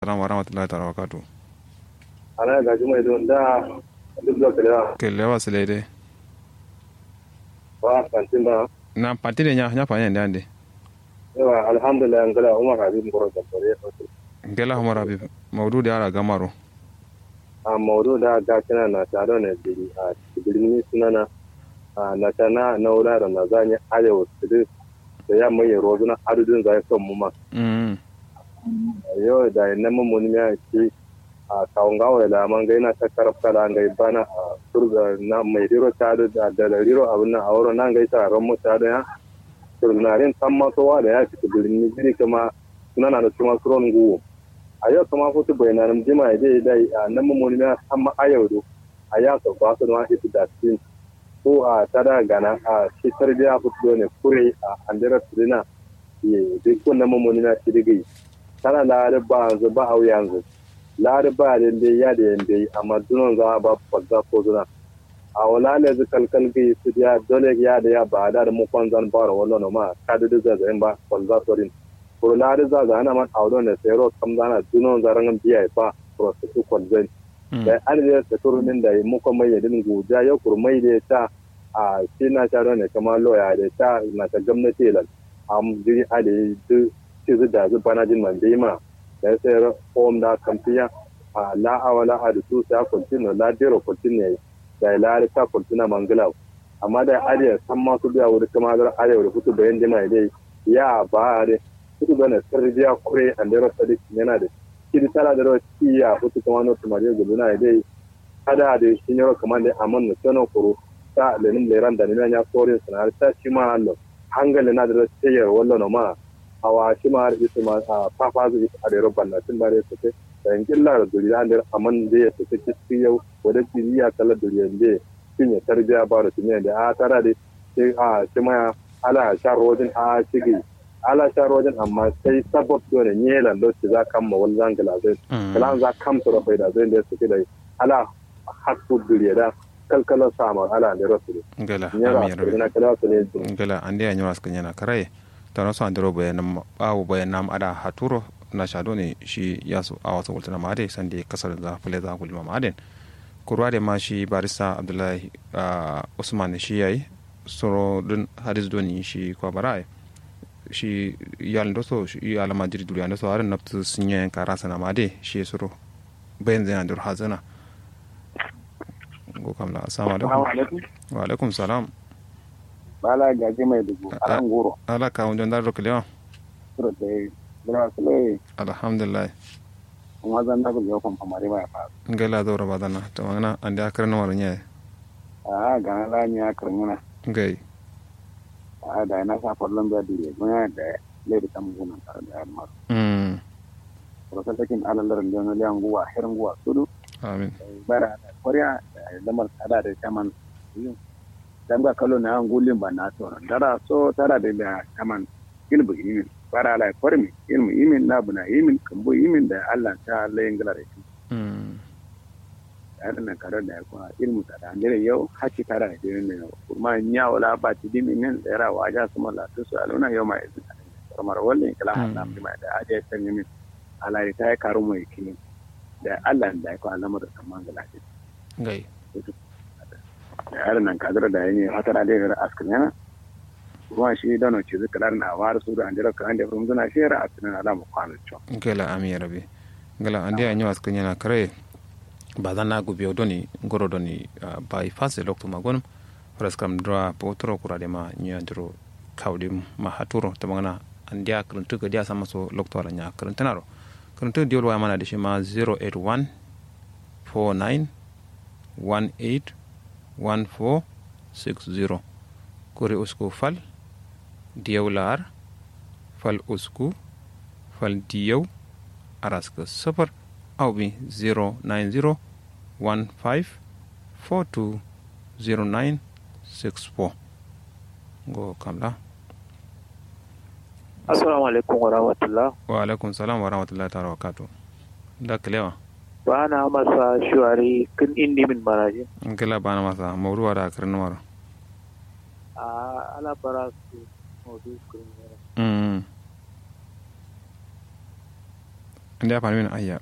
Assalamu warahmatullahi ta'ala wabarakatuh. ana gaji mai don da duk da kalewa Kelle wa sile de. ba kantin ba Na pati de nya nya pa nya ndande. yawa alhamdulillah ngala umar habib ngoro da bare Ngela humar habib. Maudu da ara gamaro. a maudu da ga kana na taro ne biri a birni sunana a na tana na wura da na zanya arewa su da ya mai rozuna adudin zai son mu ma Mm. yau da na mun ya ci a kawun gawa da man gaina ta karafta da ngai bana a turga na mai riro ta da da riro abin nan a wurin nan gaita ran mu ta da ya turnarin san masowa da ya fita birni jiri kama suna na da kuma suron guwo a yau kama futu bayanan jima ya dai dai a nan mun ya san ma a yau do a ya so ba su ma ita da tin ko a tada gana a shi tarbiya futu ne kure a andira tudina ye duk wannan mun ya ci digai tana lari ba yanzu ba a yanzu lari ba da dai ya da yanda amma dunan za a ba fadda ko zuna a wala ne zu kalkal gi su ya dole ya da ya ba da mu kon zan bara wannan ma ka da da zan ba fadda sorin ko lari za za ana man auro ne sai ro kam zana dunan zaran biya ba ko su kon zan da an da ta turumin da mu kuma mai yadin guja ya kurmai da ta a shi na sharo ne kamar loya da ta na ta gwamnati lan am jiri a da duk ci da zu bana jin man ma da sai om da kamfiya a la awala a da su sa kultino la dero kultino da la ta kultina mangala amma da ariya san ma su biya wuri kuma da ariya wuri futu bayan jima dai ya ba da futu bana sirriya kure an dero sadi yana da kidi tara da roci ya futu kuma no tumare guluna dai kada da shi ne kamar da amman no tono kuro ta lenin leran da ne ya kore sanar ta shi ma Allah hangalin na da tsayar wallo ma awa shi ma har ita ma a fafa zai a da rabban na tun bare su ce da yankin lara duriya da aman da ya su ce cikin yau wadda ya kala duriya da shi ne tarbiya ba da tuniya da a tara da shi a shi ma ala sha rojin a shigi ala sha rojin amma sai sabab da ne yelan da shi za kan ma wani zangala zai kalan za kam su rafai da zai da su ce da ala hakku duriya da kalkalar sama ala da rasu Ngela nyara amir rabi. na kala su ne Ngela ande ya nyura skanya na karaye. Tano so andiro bayanam bawo bayanam ada haturo na shado ne shi yasu a wasu wultana ma ade sande kasar da fule za gulma ma aden. Kurwa da ma shi barista Abdullahi ah, Usman shi yayi soro dun hadis doni shi kwa barai. shi yal ndo so shi alama jiri duri ando so aran naftu sinye kara sana ma ade shi soro bayan zai andur hazana. Go kamla assalamu alaikum. alaikum. Wa alaikum salam. Bala gaji mai dubu Ah, aran goro. ala ka wunjon dar rokle Sura da yi. Bala su lai alhamdulillah kuma zan na gudu yakon famari mai fa. ngela do roba dana to ngana ande akra no war nye A ga na la nya karmuna. ngai A da na sa fallon da dire. Kuma da lai da tam guna tare da yamma. mm Sura ta kin alalar da na liyan guwa hirin guwa sudu. amin Bara da koriya da lamar tsada da kaman yin. Dan ga kallo na an gulin ba na to. Dara so tara da da kaman ilmu imin. Bara la kormi ilmu imin na buna imin kambo imin da Allah ta layin galare. mm tare na kare da kuma ilmu ta da ndere yau haki tare da dirin ne kuma nya wala ba ti dimi men da ra waja kuma la to su aluna yau mai kamar wallan kala Allah mi mai da aje san yimi ala ta ya karu mai kini da Allah da ko Allah da kaman ga lafi ngai da yaran nan kadar da yayi hatara da yara askin yana kuma shi da no ci zikrar na war su da andira kan da from zuna shera askin ala mu kwano cho ngela ami rabi ngela ande anyo askanya na kare badana gu bio doni ngoro doni ah, bai fase lokto magon ras kam dra potro kurade ma nya dro kawdim ma haturo to mangana ande akran tuga dia sama so lokto ala nya akran tanaro kan to diol wa mana de shima 081 49 18 14 60 kore usku fal diyaw lar fal usku fal diyaw araska safar awbi 090 15 42 09 64 go kamla Assalamu alaikum wa rahmatullah. wa alaikum salam wa rahmatullahi ta'ala wa barakatuh da kalewa Ba na masa shuwari kin indi min maraji. ngela bana masa mawruwa da akran wara A ala bara su maudu kurin yara. mm ande ya fani min ayya